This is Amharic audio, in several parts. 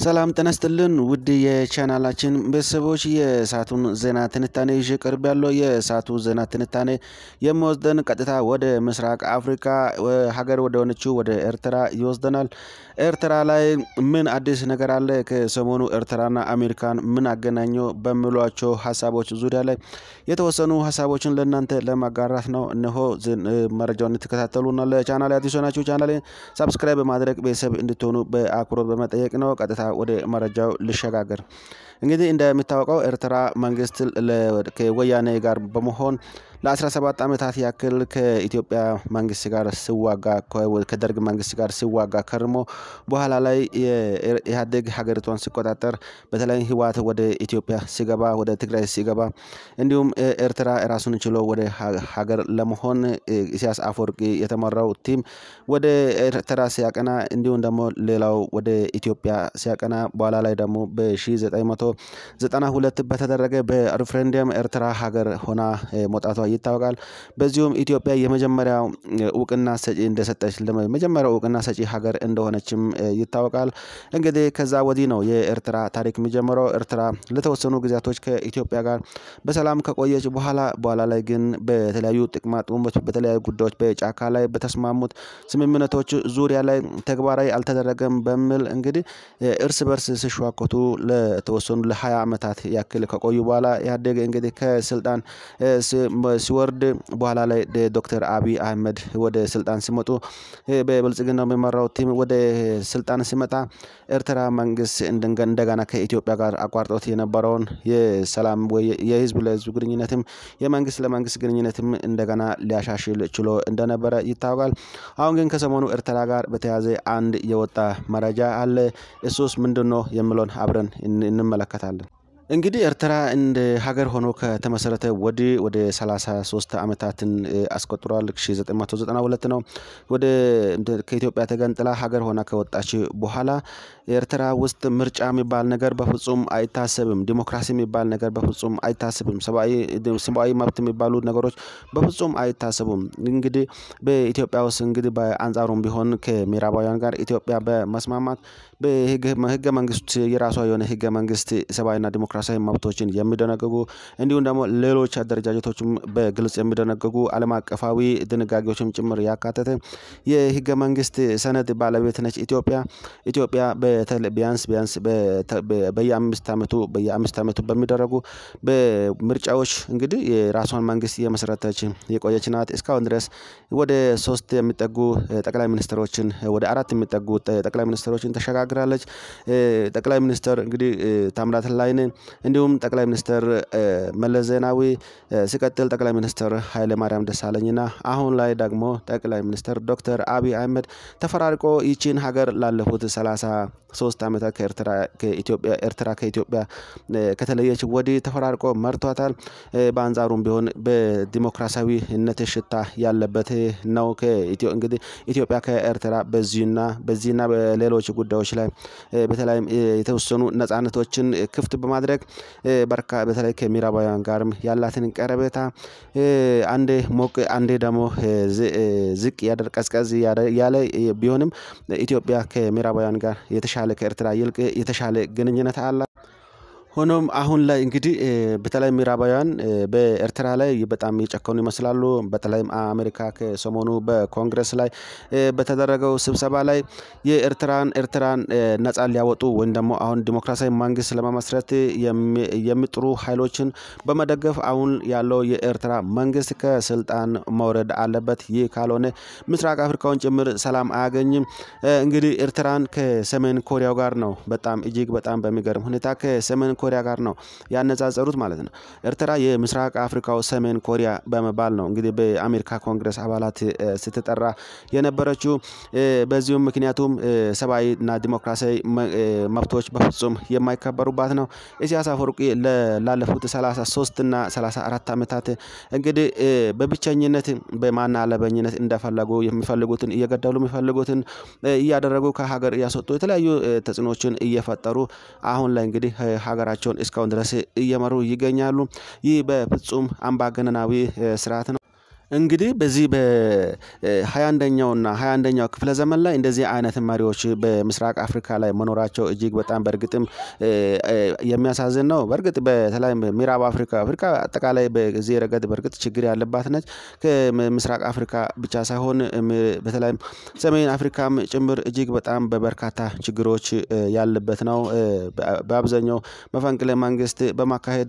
ሰላም ጤና ይስጥልን ውድ የቻናላችን ቤተሰቦች የሰዓቱን ዜና ትንታኔ ይዤ ቀርብ ያለው የሰዓቱ ዜና ትንታኔ የሚወስደን ቀጥታ ወደ ምስራቅ አፍሪካ ሀገር ወደ ሆነችው ወደ ኤርትራ ይወስደናል። ኤርትራ ላይ ምን አዲስ ነገር አለ? ከሰሞኑ ኤርትራና አሜሪካን ምን አገናኘው? በሚሏቸው ሀሳቦች ዙሪያ ላይ የተወሰኑ ሀሳቦችን ለእናንተ ለማጋራት ነው። እነሆ መረጃውን እንድትከታተሉና ለቻናል አዲስ ሆናችሁ ቻናሌ ሳብስክራይብ በማድረግ ቤተሰብ እንድትሆኑ በአክብሮት በመጠየቅ ነው። ቀጥታ ወደ መረጃው ልሸጋገር። እንግዲህ እንደሚታወቀው ኤርትራ መንግስት ከወያኔ ጋር በመሆን ለ17 ዓመታት ያክል ከኢትዮጵያ መንግስት ጋር ሲዋጋ ከደርግ መንግስት ጋር ሲዋጋ ከርሞ በኋላ ላይ ኢህአዴግ ሀገሪቷን ሲቆጣጠር በተለይ ህወሓት ወደ ኢትዮጵያ ሲገባ ወደ ትግራይ ሲገባ እንዲሁም ኤርትራ ራሱን ችሎ ወደ ሀገር ለመሆን ኢሳያስ አፈወርቂ የተመራው ቲም ወደ ኤርትራ ሲያቀና እንዲሁም ደግሞ ሌላው ወደ ኢትዮጵያ ሲያቀና በኋላ ላይ ደግሞ በ1992 በተደረገ በሪፍሬንደም ኤርትራ ሀገር ሆና መውጣቷ ይታወቃል። በዚሁም ኢትዮጵያ የመጀመሪያው እውቅና ሰጪ እንደሰጠች መጀመሪያው እውቅና ሰጪ ሀገር እንደሆነችም ይታወቃል። እንግዲህ ከዛ ወዲህ ነው የኤርትራ ታሪክ የሚጀምረው። ኤርትራ ለተወሰኑ ጊዜያቶች ከኢትዮጵያ ጋር በሰላም ከቆየች በኋላ በኋላ ላይ ግን በተለያዩ ጥቅማ ጥቅሞች፣ በተለያዩ ጉዳዮች በጫካ ላይ በተስማሙት ስምምነቶች ዙሪያ ላይ ተግባራዊ አልተደረገም በሚል እንግዲህ እርስ በርስ ሲሸዋከቱ ለተወሰኑ ለሀያ ዓመታት ያክል ከቆዩ በኋላ ኢህአዴግ እንግዲህ ከስልጣን ሲወርድ በኋላ ላይ ዶክተር አብይ አህመድ ወደ ስልጣን ሲመጡ በብልጽግና የሚመራው ቲም ወደ ስልጣን ሲመጣ ኤርትራ መንግስት እንደገና ከኢትዮጵያ ጋር አቋርጦት የነበረውን የሰላም ወይ የህዝብ ለህዝብ ግንኙነትም የመንግስት ለመንግስት ግንኙነትም እንደገና ሊያሻሽል ችሎ እንደነበረ ይታወቃል። አሁን ግን ከሰሞኑ ኤርትራ ጋር በተያያዘ አንድ የወጣ መረጃ አለ። እሱስ ምንድን ነው የሚለውን አብረን እንመለከታለን። እንግዲህ ኤርትራ እንደ ሀገር ሆኖ ከተመሰረተ ወዲህ ወደ 33 ዓመታትን አስቆጥሯል። 1992 ነው ወደ ከኢትዮጵያ ተገንጥላ ሀገር ሆና ከወጣች በኋላ ኤርትራ ውስጥ ምርጫ የሚባል ነገር በፍጹም አይታሰብም። ዲሞክራሲ የሚባል ነገር በፍጹም አይታሰብም። ሰብአዊ መብት የሚባሉ ነገሮች በፍጹም አይታሰቡም። እንግዲህ በኢትዮጵያ ውስጥ እንግዲህ በአንጻሩም ቢሆን ከምዕራባውያን ጋር ኢትዮጵያ በመስማማት በህገ መንግስት የራሷ የሆነ ህገ መንግስት ሰብአዊና ዲሞክራሲያዊ መብቶችን የሚደነግጉ እንዲሁም ደግሞ ሌሎች አደረጃጀቶችም በግልጽ የሚደነግጉ ዓለም አቀፋዊ ድንጋጌዎችም ጭምር ያካተተ የህገ መንግስት ሰነድ ባለቤት ነች ኢትዮጵያ። ኢትዮጵያ ቢያንስ ቢያንስ በየአምስት ዓመቱ በየአምስት ዓመቱ በሚደረጉ በምርጫዎች እንግዲህ የራሷን መንግስት የመሰረተች የቆየች ናት። እስካሁን ድረስ ወደ ሶስት የሚጠጉ ጠቅላይ ሚኒስትሮችን ወደ አራት የሚጠጉ ጠቅላይ ሚኒስትሮችን ተሸጋግራለች። ጠቅላይ ሚኒስትር እንግዲህ ታምራት ላይኔ እንዲሁም ጠቅላይ ሚኒስትር መለስ ዜናዊ ሲቀጥል ጠቅላይ ሚኒስትር ኃይለ ማርያም ደሳለኝና አሁን ላይ ደግሞ ጠቅላይ ሚኒስትር ዶክተር አብይ አህመድ ተፈራርቆ ይቺን ሀገር ላለፉት ሰላሳ ሶስት ዓመታት ከኤርትራ ከኢትዮጵያ ኤርትራ ከኢትዮጵያ ከተለየች ወዲህ ተፈራርቆ መርቷታል። በአንጻሩም ቢሆን በዲሞክራሲያዊነት ሽታ ያለበት ነው። እንግዲህ ኢትዮጵያ ከኤርትራ በዚህና በዚህና በሌሎች ጉዳዮች ላይ በተለይም የተወሰኑ ነጻነቶችን ክፍት በማድረግ በርካ በተለይ ከምዕራባውያን ጋርም ያላትን ቀረቤታ አንዴ ሞቅ አንዴ ደግሞ ዝቅ ያደር ቀዝቀዝ ያለ ቢሆንም ኢትዮጵያ ከምዕራባውያን ጋር የተሻለ ከኤርትራ ይልቅ የተሻለ ግንኙነት አላት። ሆኖም አሁን ላይ እንግዲህ በተለይ ምዕራባውያን በኤርትራ ላይ በጣም የጨከኑ ይመስላሉ። በተለይም አሜሪካ ከሰሞኑ በኮንግረስ ላይ በተደረገው ስብሰባ ላይ የኤርትራን ኤርትራን ነጻ ሊያወጡ ወይም ደግሞ አሁን ዲሞክራሲያዊ መንግስት ለመመስረት የሚጥሩ ኃይሎችን በመደገፍ አሁን ያለው የኤርትራ መንግስት ከስልጣን መውረድ አለበት። ይህ ካልሆነ ምስራቅ አፍሪካውን ጭምር ሰላም አያገኝም። እንግዲህ ኤርትራን ከሰሜን ኮሪያው ጋር ነው በጣም እጅግ በጣም በሚገርም ሁኔታ ከሰሜን ኮሪያ ጋር ነው ያነጻጸሩት ማለት ነው። ኤርትራ የምስራቅ አፍሪካው ሰሜን ኮሪያ በመባል ነው እንግዲህ በአሜሪካ ኮንግረስ አባላት ስትጠራ የነበረችው። በዚሁም ምክንያቱም ሰብአዊና ዲሞክራሲያዊ መብቶች በፍጹም የማይከበሩባት ነው። ኢሳያስ አፈወርቂ ላለፉት 33 እና 34 ዓመታት እንግዲህ በብቸኝነት በማና አለበኝነት እንደፈለጉ የሚፈልጉትን እየገደሉ የሚፈልጉትን እያደረጉ ከሀገር እያስወጡ የተለያዩ ተጽዕኖችን እየፈጠሩ አሁን ላይ እንግዲህ ሀገራቸውን እስካሁን ድረስ እየመሩ ይገኛሉ። ይህ በፍጹም አምባገነናዊ ስርዓት ነው። እንግዲህ በዚህ በሃያ አንደኛውና ሃያ አንደኛው ክፍለ ዘመን ላይ እንደዚህ አይነት መሪዎች በምስራቅ አፍሪካ ላይ መኖራቸው እጅግ በጣም በእርግጥም የሚያሳዝን ነው። በእርግጥ በተለይ ምዕራብ አፍሪካ አፍሪካ አጠቃላይ በዚህ ረገድ በእርግጥ ችግር ያለባት ነች። ከምስራቅ አፍሪካ ብቻ ሳይሆን በተለይም ሰሜን አፍሪካም ጭምር እጅግ በጣም በበርካታ ችግሮች ያለበት ነው። በአብዛኛው መፈንቅለ መንግስት በማካሄድ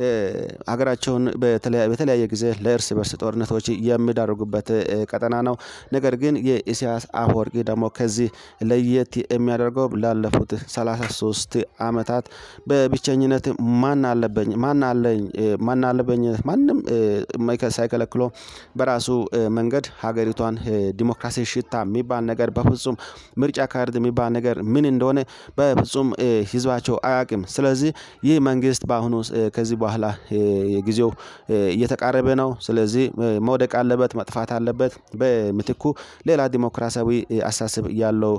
ሀገራቸውን በተለያየ ጊዜ ለእርስ በርስ ጦርነቶች የሚዳርጉበት ቀጠና ነው። ነገር ግን የኢሳያስ አፈወርቂ ደግሞ ከዚህ ለየት የሚያደርገው ላለፉት ሰላሳ ሶስት አመታት በብቸኝነት ማን አለበኝ ማን አለኝ ማን አለበኝ ማንም ሳይከለክለው በራሱ መንገድ ሀገሪቷን ዲሞክራሲ ሽታ የሚባል ነገር በፍጹም ምርጫ ካርድ የሚባል ነገር ምን እንደሆነ በፍጹም ህዝባቸው አያውቅም። ስለዚህ ይህ መንግስት በአሁኑ ከዚህ በኋላ ጊዜው እየተቃረበ ነው። ስለዚህ መውደቅ አለበት መጥፋት አለበት በምትኩ ሌላ ዲሞክራሲያዊ አስተሳሰብ ያለው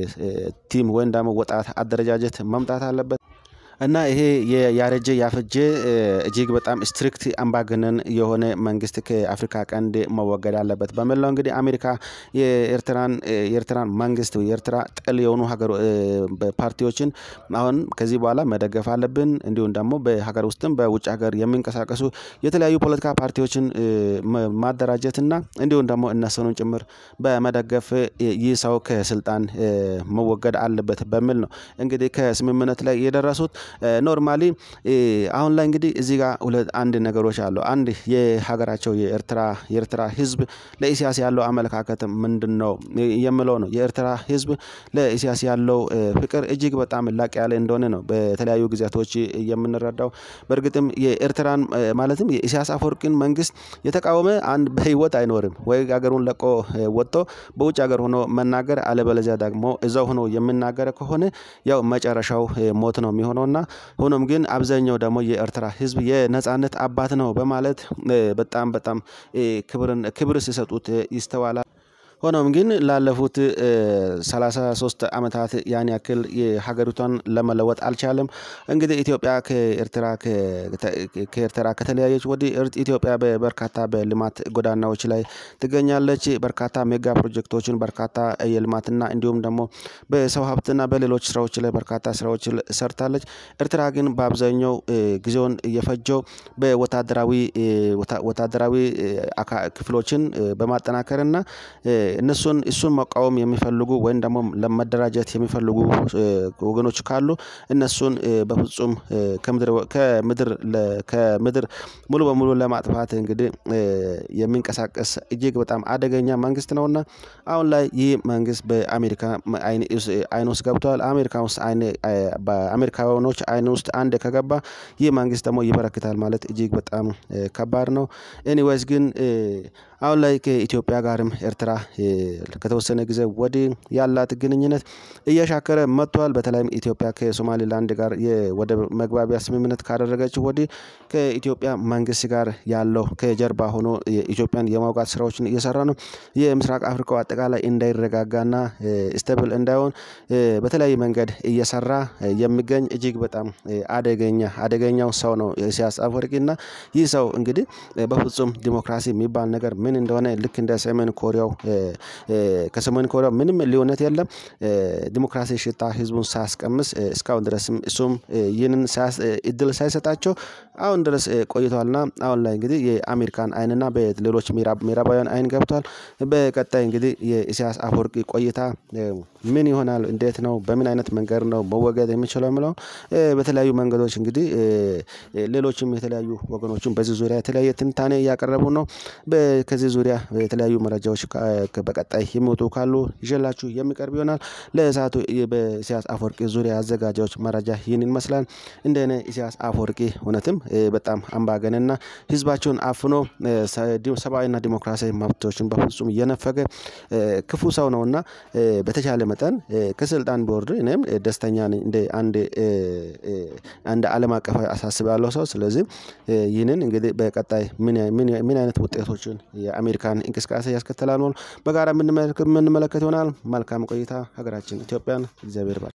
ቲም ወይም ደግሞ ወጣት አደረጃጀት መምጣት አለበት። እና ይሄ ያረጀ ያፈጀ እጅግ በጣም ስትሪክት አምባገነን የሆነ መንግስት ከአፍሪካ ቀንድ መወገድ አለበት በሚል ነው። እንግዲህ አሜሪካ የኤርትራን የኤርትራን መንግስት የኤርትራ ጥል የሆኑ ሀገር ፓርቲዎችን አሁን ከዚህ በኋላ መደገፍ አለብን እንዲሁም ደግሞ በሀገር ውስጥም በውጭ ሀገር የሚንቀሳቀሱ የተለያዩ ፖለቲካ ፓርቲዎችን ማደራጀት እና እንዲሁም ደግሞ እነሱንም ጭምር በመደገፍ ይህ ሰው ከስልጣን መወገድ አለበት በሚል ነው። እንግዲህ ከስምምነት ላይ የደረሱት ኖርማሊ አሁን ላይ እንግዲህ እዚህ ጋር ሁለት አንድ ነገሮች አሉ አንድ የሀገራቸው የኤርትራ የኤርትራ ህዝብ ለኢሳያስ ያለው አመለካከት ምንድነው? የምለው ነው የኤርትራ ህዝብ ለኢሳያስ ያለው ፍቅር እጅግ በጣም ላቅ ያለ እንደሆነ ነው በተለያዩ ጊዜያቶች የምንረዳው። በእርግጥም የኤርትራን ማለትም የኢሳያስ አፈወርቂን መንግስት የተቃወመ አንድ በህይወት አይኖርም ወይ ሀገሩን ለቆ ወጥቶ በውጭ ሀገር ሆኖ መናገር አለበለዚያ ደግሞ እዛው ሆኖ የሚናገር ከሆነ ያው መጨረሻው ሞት ነው የሚሆነው። እና ሆኖም ግን አብዛኛው ደግሞ የኤርትራ ህዝብ የነጻነት አባት ነው በማለት በጣም በጣም ክብርን ክብር ሲሰጡት ይስተዋላል። ሆኖም ግን ላለፉት ሰላሳ ሶስት አመታት ያን ያክል የሀገሪቷን ለመለወጥ አልቻለም። እንግዲህ ኢትዮጵያ ከኤርትራ ከኤርትራ ከተለያየች ወዲህ ኢትዮጵያ በበርካታ በልማት ጎዳናዎች ላይ ትገኛለች በርካታ ሜጋ ፕሮጀክቶችን በርካታ የልማትና እንዲሁም ደግሞ በሰው ሀብትና በሌሎች ስራዎች ላይ በርካታ ስራዎች ሰርታለች። ኤርትራ ግን በአብዛኛው ጊዜውን የፈጀው በወታደራዊ ወታደራዊ ክፍሎችን በማጠናከር እና እነሱን እሱን መቃወም የሚፈልጉ ወይም ደግሞ ለመደራጀት የሚፈልጉ ወገኖች ካሉ እነሱን በፍጹም ከምድር ከምድር ከምድር ሙሉ በሙሉ ለማጥፋት እንግዲህ የሚንቀሳቀስ እጅግ በጣም አደገኛ መንግስት ነውና። አሁን ላይ ይህ መንግስት በአሜሪካ አይን ውስጥ ገብቷል አሜሪካ ውስጥ አይን በአሜሪካውያኖች አይን ውስጥ አንዴ ከገባ ይህ መንግስት ደግሞ ይበረክታል ማለት እጅግ በጣም ከባድ ነው። ኤኒዌይስ ግን አሁን ላይ ከኢትዮጵያ ጋርም ኤርትራ ከተወሰነ ጊዜ ወዲህ ያላት ግንኙነት እየሻከረ መጥቷል። በተለይም ኢትዮጵያ ከሶማሌላንድ ጋር የወደብ መግባቢያ ስምምነት ካደረገች ወዲህ ከኢትዮጵያ መንግስት ጋር ያለው ከጀርባ ሆኖ የኢትዮጵያን የማውጋት ስራዎችን እየሰራ ነው። የምስራቅ አፍሪካው አጠቃላይ እንዳይረጋጋና ስቴብል እንዳይሆን በተለያየ መንገድ እየሰራ የሚገኝ እጅግ በጣም አደገኛ አደገኛው ሰው ነው ኢሳያስ አፈወርቂ እና ይህ ሰው እንግዲህ በፍጹም ዲሞክራሲ የሚባል ነገር ምን እንደሆነ ልክ እንደ ሰሜን ኮሪያው ከሰሜን ኮሪያው ምንም ልዩነት የለም። ዲሞክራሲ ሽታ ህዝቡን ሳያስቀምስ እስካሁን ድረስም እሱም ይህንን እድል ሳይሰጣቸው አሁን ድረስ ቆይቷልና አሁን ላይ እንግዲህ የአሜሪካን አይንና በሌሎች ምዕራባውያን አይን ገብቷል። በቀጣይ እንግዲህ የኢሳያስ አፈወርቂ ቆይታ ምን ይሆናል እንዴት ነው በምን አይነት መንገድ ነው መወገድ የሚችለው የሚለውን በተለያዩ መንገዶች እንግዲህ ሌሎችም የተለያዩ ወገኖችም በዚህ ዙሪያ የተለያየ ትንታኔ እያቀረቡ ነው። ከዚህ ዙሪያ የተለያዩ መረጃዎች በቀጣይ የሚወጡ ካሉ ይዤላችሁ የሚቀርብ ይሆናል። ለሰአቱ በኢሳያስ አፈወርቂ ዙሪያ ያዘጋጀሁት መረጃ ይህንን ይመስላል። እንደኔ ኢሳያስ አፈወርቂ እውነትም በጣም አምባገነንና ህዝባቸውን አፍኖ ሰብአዊና ዲሞክራሲያዊ መብቶችን በፍጹም እየነፈገ ክፉ ሰው ነውና በተቻለ መጠን ከስልጣን ቢወርድ እኔም ደስተኛ ነኝ እንደ አንድ አንድ አለም አቀፋዊ አሳስባለሁ ሰው ስለዚህ ይህንን እንግዲህ በቀጣይ ምን ምን አይነት ውጤቶችን የአሜሪካን እንቅስቃሴ ያስከትላል በጋራ የምንመለከት ይሆናል። መልካም ቆይታ ሀገራችን ኢትዮጵያን እግዚአብሔር ይባርክ